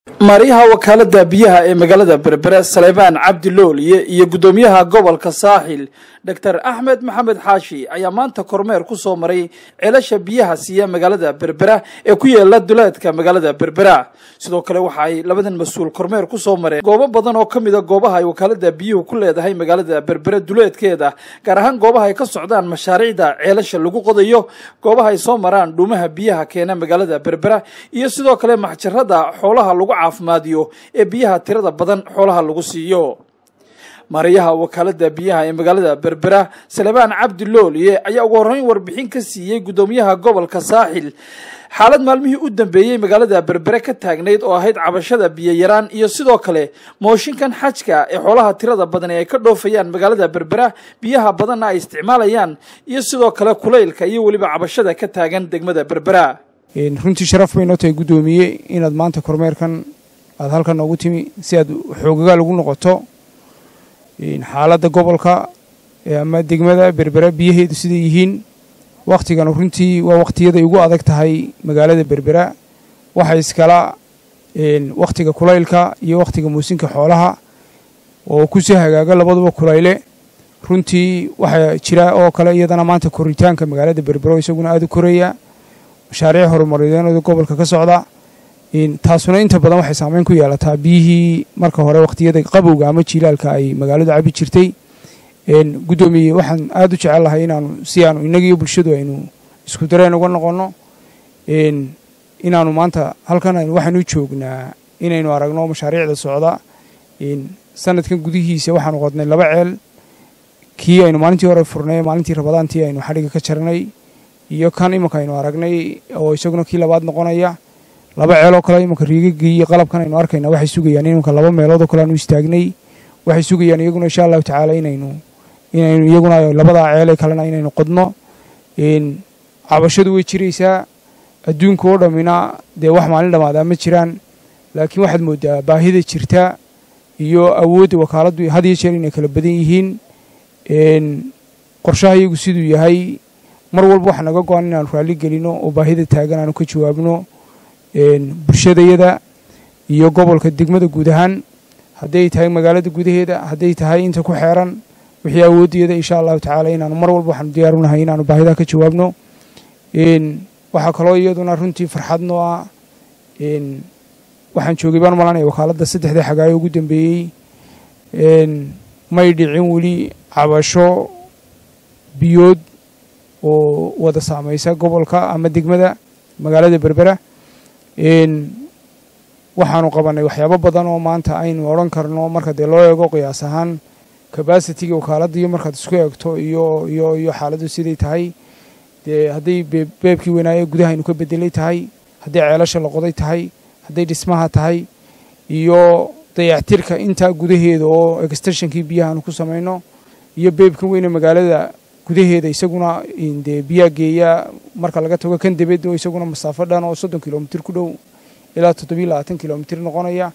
maariyaha wakaalada biyaha ee magaalada berbere saleybaan cabdi looliye iyo guddoomiyaha gobolka saaxil doctor axmed maxamed xaashi ayaa maanta kormeer ku soo maray ceelasha biyaha siiya magaalada berbera ee ku yeela duleedka magaalada berbera sidoo kale waxa ay labadan mas-uul kormeer ku soo mareen goobo badan oo ka mida goobaha ay wakaalada biyuhu ku leedahay magaalada berbere duleedkeeda gaar ahaan goobaha ay ka socdaan mashaariicda ceelasha lagu qodayo goobaha ay soo maraan dhuumaha biyaha keena magaalada berbera iyo sidoo kale maxjarada xoolaha lagu caafimaadiyo ee biyaha tirada badan xoolaha lagu siiyo maarayaha wakaalada biyaha ee magaalada berbera salebaan cabdi looliye ayaa ugu horreyn warbixin ka siiyey guddoomiyaha gobolka saaxil xaalad maalmihii u dambeeyey magaalada berbere ka taagnayd oo ahayd cabashada biyoyaraan iyo sidoo kale mooshinkan xajka ee xoolaha tirada badan ee ay ka dhoofayaan magaalada berbera biyaha badanna ay isticmaalayaan iyo sidoo kale kulaylka iyo weliba cabashada ka taagan degmada berbera runtii sharaf bay noo tahay guddoomiye inaad maanta kormeerkan aada halkan noogu timi si aad xoogagaa lagu noqoto xaaladda gobolka ama degmada berbera biyaheedu siday yihiin wakhtigan runtii waa wakhtiyada ugu adag tahay magaalada berbera waxa iskala wakhtiga kulaylka iyo wakhtiga muusinka xoolaha oo ku soo hagaaga labaduba kulayle runtii waxaa jira oo kale iyadana maanta koritaanka magaalada berbero isaguna aada u koraya mashaariic horumarideenooda gobolka ka socda taasuna inta badan waxay saameyn ku yeelataa biyihii marka hore wakhtiyada qabowga ama jiilaalka ay magaaladu cabi jirtay guddoomiye waxaan aada u jecel lahay inaanu si aanu innagiiyo bulshadu aynu isku dareen uga noqonno inaanu maanta halkan waxaanu joognaa inaynu aragno mashaariicda socda sanadkan gudihiisa waxaanu qodnay laba ceel kii aynu maalintii hore furnay maalintii rabadaantii aynu xadhigga ka jarnay iyo kan imanka aynu aragnay oo isaguna kii labaad noqonaya laba ceeloo kale imanka riigagii iyo qalabkan aynu arkayna waxay sugayaan imanka laba meeloodoo kale aanu istaagnay waxay sugayaan iyaguna insha allahu tacaala inaynu inaynu iyaguna labadaa ceele kalena inaynu qodno cabashadu way jiraysaa adduunka oo dhammina dee wax maalin dhammaadaa ma jiraan laakiin waxaad moodaa baahida jirta iyo awoodda wakaaladdu had iyo jeer inay kala badan yihiin qorshaha iyagu siduu yahay mar walba waxaa naga go-an inaanu raalli gelino oo baahida taagan aanu ka jawaabno bulshadayada iyo gobolka degmada guud ahaan hadday tahay magaalada gudaheeda hadday tahay inta ku xeeran wixii awooddeeda insha allahu tacaala inaanu mar walba waxaanu diyaarunahay inaanu baahidaa ka jawaabno waxaa kaloo iyaduna runtii farxad noo ah waxaan joogay baan malanaya wakaaladda saddexdii xagaayo ugu dambeeyey may dhicin weli cabasho biyood oo wada saamaysa gobolka ama degmada magaalada berbera waxaanu qabannay waxyaabo badan oo maanta aynu odhan karno marka dee loo eego qiyaas ahaan kabasitiga wakaaladda iyo markaad isku eegto iyo iyo iyo xaaladdu siday tahay dee hadday beebkii weynaaye gudaha aynu ka bedelay tahay hadday ceelasha la qoday tahay hadday dhismaha tahay iyo dayactirka intaa gudaheeda oo extensionkii biyaha aanu ku samayno iyo beebkan weyne magaalada gudaheeda isaguna dee biyaa geeya marka laga tago kan debed oo isaguna masaafo dhan oo soddon kilomitir ku dhow ilaa toddobiyo labaatan kilomitir noqonaya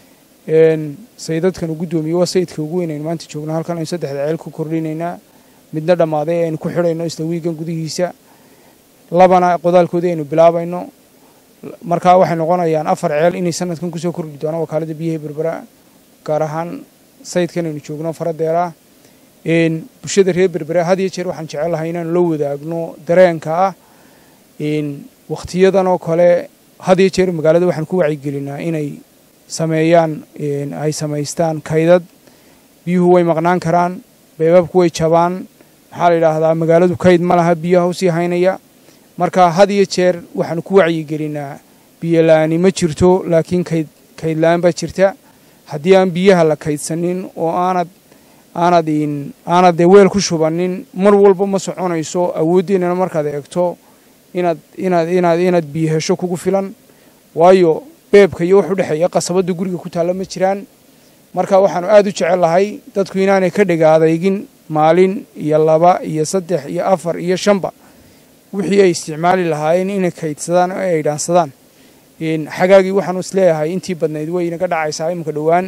sayidadkan u guddoomiye waa sayidka ugu weyn aynu maanta joogna halkan aynu saddexda ceel ku kordhinaynaa midna dhammaaday aynu ku xidhayno isla wiigan gudihiisa labana qodaalkoodii aynu bilaabayno markaa waxay noqonayaan afar ceel inay sanadkan kusoo kordhi doonaan wakaaladda biyaha berbera gaar ahaan sayidkan aynu joogno faradeera bulshada reer berbera had iyo jeer waxaan jecel lahay inaanu la wadaagno dareenka ah wakhtiyadan oo kale had iyo jeer magaalada waxaan ku wacyigelinaa inay sameeyaan ay samaystaan kaydad biyuhu way maqnaan karaan beebabku way jabaan maxaa la yidhaahdaa magaaladu kayd ma laha biyaha usii haynaya marka had iyo jeer waxaanu ku wacyigelinaa biyola'aani ma jirto laakiin kayd kaydla-aan baa jirta haddii aan biyaha la kaydsanin oo aanad aanad aanad dee weel ku shubanin mar walba ma soconayso awooddeennana markaad eegto inaad inaad inaad inaad biyo hesho kugu filan waayo beebka iyo wax u dhexeeya qasabadda guriga ku taalla ma jiraan marka waxaanu aada u jecel lahay dadku inaanay ka dhiga adeygin maalin iyo laba iyo saddex iyo afar iyo shanba wixii ay isticmaali lahaayeen inay kaydsadaan oo ay dhaansadaan xagaagii waxaanu isleeyahay intii badnayd way inaga dhacaysaa iminka dhowaan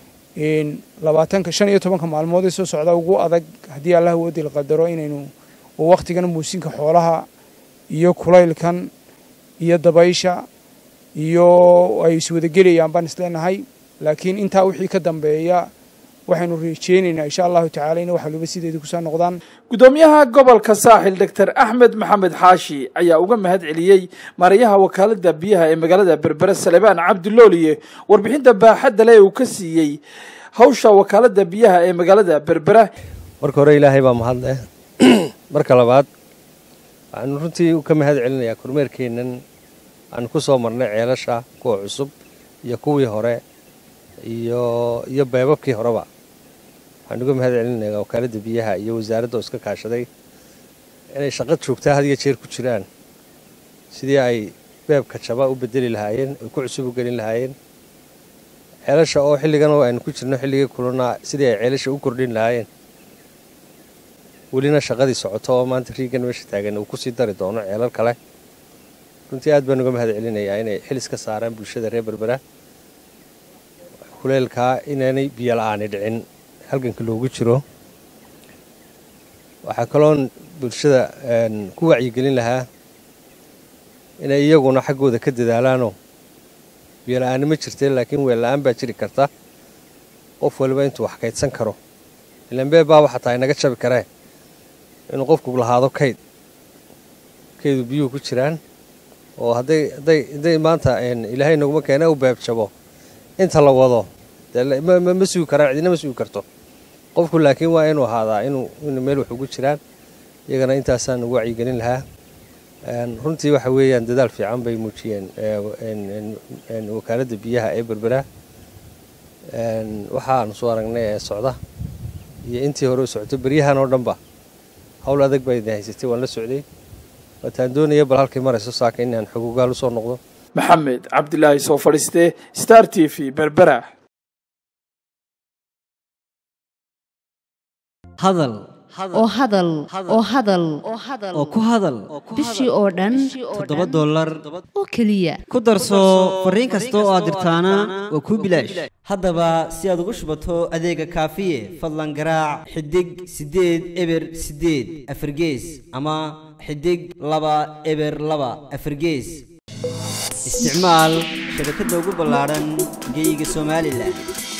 labaatanka shan iyo tobanka maalmood ee soo socda ugu adag haddii allah woodi la qadaro inaynu oo wakhtigan muusinka xoolaha iyo kulaylkan iyo dabaysha iyo ay iswadagelayaan baan isleenahay laakiin intaa wixii ka dambeeya waxaynu rajeynaynaa insha allahu tacala in wax waliba sideedii kusoo noqdaan guddoomiyaha gobolka saaxil doctor axmed maxamed xaashi ayaa uga mahad celiyey maarayaha wakaalada biyaha ee magaalada berbere salebaan cabdilooliye warbixinta baaxadda le uu ka siiyey hawsha wakaalada biyaha ee magaalada berbera marka hore ilaahay baa mahadleh marka labaad waxaanu runtii ka mahad celinayaa kormeerkeennan aanu ku soo marnay ceelasha kuwa cusub iyo kuwii hore iyo iyo beebabkii horeba waxaanu uga mahad celinayaa wakaaladda biyaha iyo wasaaradda oo iska kaashaday inay shaqo joogtaa had iyo jeer ku jiraan sidii ay beebka jaba u bedeli lahaayeen ay ku cusub u gelin lahaayeen ceelasha oo xilligan oo aynu ku jirno xilligii kulana sidii ay ceelasha u kordhin lahaayeen welina shaqadii socoto oo maanta riigan meesha taagan uu kusii dari doono ceelal kale runtii aad baan uga mahad celinayaa inay xilis ka saaraan bulshada reer berbera kuleelkaa inaanay biyo la-aani dhicin halganka loogu jiro waxaa kaloon bulshada ku wacyigelin lahaa inay iyaguna xaggooda ka dadaalaanoo biyo la-aani ma jirteen laakiin weel la-aan baa jiri karta qof waliba intuu wax kaydsan karo ilaan beebbaaba xataa inaga jabi karee inuu qofku lahaado kayd kaydu biyuhu ku jiraan oo hadday hadday hadday maanta ilaahay naguma keena u beebjabo inta la wado dee ma sugi karaan cidina ma sugi karto qofku laakiin waa inuu ahaadaa inuu inu meel wax ugu jiraan iyagana intaasaan ugu wacyigelin lahaa runtii waxa weeyaan dadaal fiican bay muujiyeen wakaaladda biyaha ee berbera waxaanu soo aragnay ee socda iyo intii hore u socotay beryahan oo dhanba hawl adag baa idin haysatay waan la socday waataan doonaya bal halkay marayso saaka inaan xogogaal usoo noqdo maxamed cabdilaahi soo fadhiiste star t v berbera hadal oo hadal oo hadal oo ku hadal bishii oo dhan toddoba dollar oo keliya ku darso fariin kasta oo aad dirtaana waa kuu bilaash haddaba si aad ugu shubato adeega kaafiye fadlan garaac xidig siddeed eber siddeed afargees ama xidig laba eber laba afargees isticmaal shabakadda ugu ballaadhan geyga somalilan